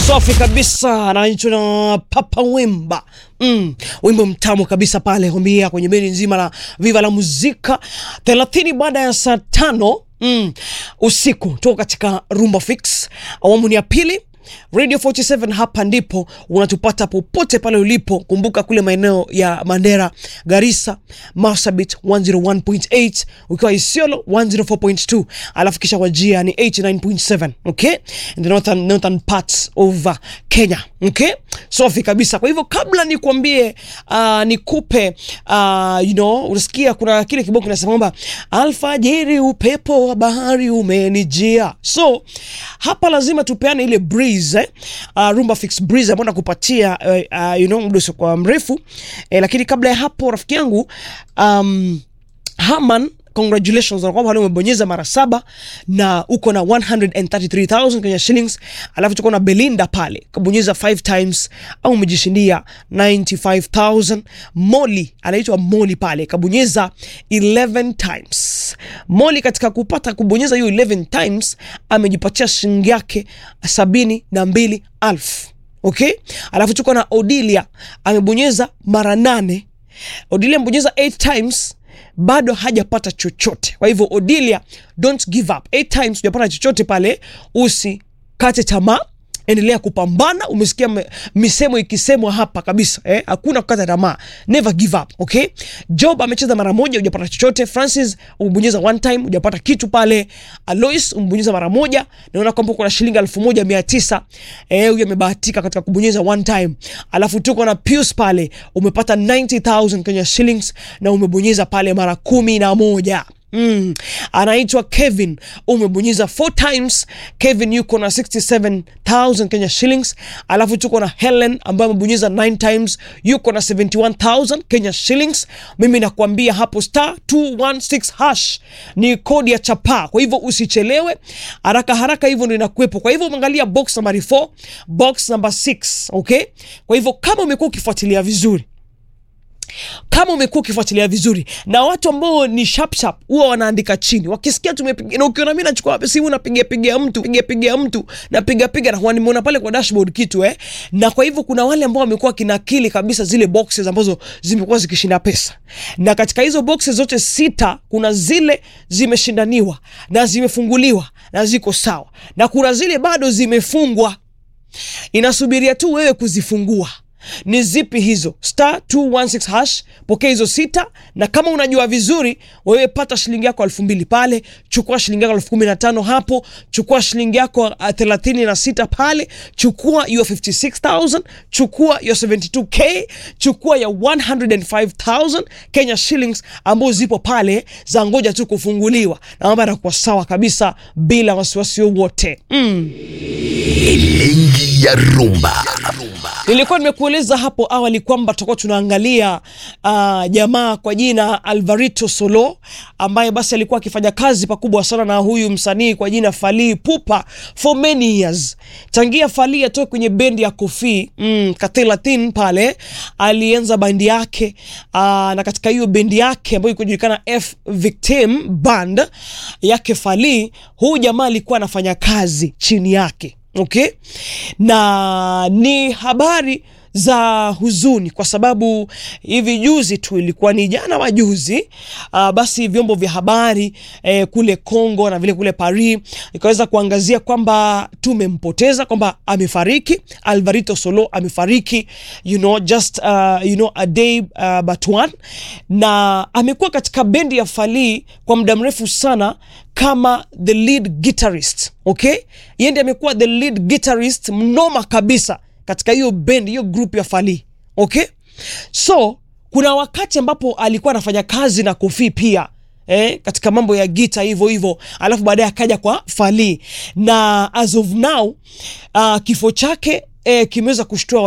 safi kabisa, anaitwa na Papa Wemba. Mm, wimbo mtamu kabisa pale kwambia kwenye bendi nzima la Viva la Muzika 30 baada ya saa tano mm, usiku tuko katika Rumba Fix awamu ni ya pili Radio 47 hapa ndipo unatupata popote pale ulipo. Kumbuka kule maeneo ya Mandera, Garissa, Marsabit 101.8, ukiwa Isiolo 104.2, alafu kisha Wajia ni 89.7, okay? In the northern, northern parts of uh, Kenya, okay? Safi kabisa. Kwa hivyo kabla nikuambie uh, nikupe uh, you know, unasikia kuna kile kibao kinasema kwamba alfajiri upepo wa bahari umenijia. So hapa lazima tupeane ile breeze eh? Uh, Rumba Fix breeze ambayo nakupatia uh, uh, you know, muda usiokuwa mrefu eh, lakini kabla ya hapo rafiki yangu um, Haman congratulations na kwamba leo umebonyeza mara saba na uko na 133,000 Kenya shillings. Alafu tuko na Belinda pale kabonyeza 5 times au umejishindia 95,000. Molly anaitwa Molly pale kabonyeza 11 times. Molly katika kupata kubonyeza hiyo 11 times amejipatia shilingi yake sabini na mbili alfu. Okay, alafu tuko na Odilia amebonyeza mara nane. Odilia amebonyeza 8 times bado hajapata chochote. Kwa hivyo Odilia, don't give up. Eight times hujapata chochote pale, usikate tamaa, endelea kupambana. Umesikia me- misemo ikisemwa hapa kabisa eh? Hakuna kukata tamaa, never give up. Okay, Job amecheza mara moja, hujapata chochote. Francis umebonyeza one time, hujapata kitu pale. Alois umebonyeza mara moja, naona kwamba kuna shilingi elfu moja mia tisa eh, huyu amebahatika katika kubonyeza one time. Alafu tuko na Pius pale, umepata 90000 Kenya shillings na umebonyeza pale mara kumi na moja. Mm. Anaitwa Kevin umebonyeza four times. Kevin yuko na 67000 Kenya shillings. Alafu tuko na Helen ambaye amebonyeza 9 times yuko na 71000 Kenya shillings. Mimi nakwambia hapo star 216 hash ni kodi ya chapa, kwa hivyo usichelewe, haraka haraka, hivyo ndio inakuwepo. Kwa hivyo umeangalia box number 4, box number 6, okay? Kwa hivyo kama umekuwa ukifuatilia vizuri kama umekuwa ukifuatilia vizuri na watu ambao ni sharp sharp huwa wanaandika chini, wakisikia tumepiga na ukiona mimi nachukua simu napiga piga mtu piga piga mtu napiga piga na huwa nimeona pale kwa dashboard kitu eh, na kwa hivyo kuna wale ambao wamekuwa kinakili kabisa zile boxes ambazo zimekuwa zikishinda pesa, na katika hizo boxes zote sita kuna zile zimeshindaniwa na zimefunguliwa na ziko sawa, na kuna zile bado zimefungwa, inasubiria tu wewe kuzifungua ni zipi hizo? Star 216 hash, pokea hizo sita, na kama unajua vizuri wewe, pata shilingi yako elfu mbili pale, chukua shilingi yako elfu kumi na tano hapo, chukua shilingi yako uh, thelathini na sita pale, chukua your 56000 chukua your 72k, chukua ya 105000 Kenya shillings ambazo zipo pale za ngoja tu kufunguliwa, na mambo yanakuwa sawa kabisa bila wasiwasi wowote mm. Elengi ya rumba. Nilikuwa nimekueleza hapo awali kwamba tutakuwa tunaangalia uh, jamaa kwa jina Alvarito Solo ambaye basi alikuwa akifanya kazi pakubwa sana na huyu msanii kwa jina Fally Ipupa for many years. Tangia Fally atoke kwenye bendi ya Kofi mm, Katelatin pale alianza bendi yake uh, na katika hiyo bendi yake ambayo ilikuwa inajulikana F Victim Band yake Fally, huyu jamaa alikuwa anafanya kazi chini yake okay, na ni habari za huzuni kwa sababu hivi juzi tu ilikuwa ni jana majuzi, uh, basi vyombo vya habari eh, kule Congo na vile kule Paris ikaweza kuangazia kwamba tumempoteza, kwamba amefariki. Alvarito Solo amefariki, you know, just uh, you know, a day uh, but one, na amekuwa katika bendi ya Fally kwa muda mrefu sana kama the lead guitarist okay, yeye ndiye amekuwa the lead guitarist mnoma kabisa katika hiyo band hiyo group ya Fally okay. So kuna wakati ambapo alikuwa anafanya kazi na Kofi pia eh, katika mambo ya gita hivyo hivyo, alafu baadaye akaja kwa Fally na as of now uh, kifo chake eh, kimeweza kushtua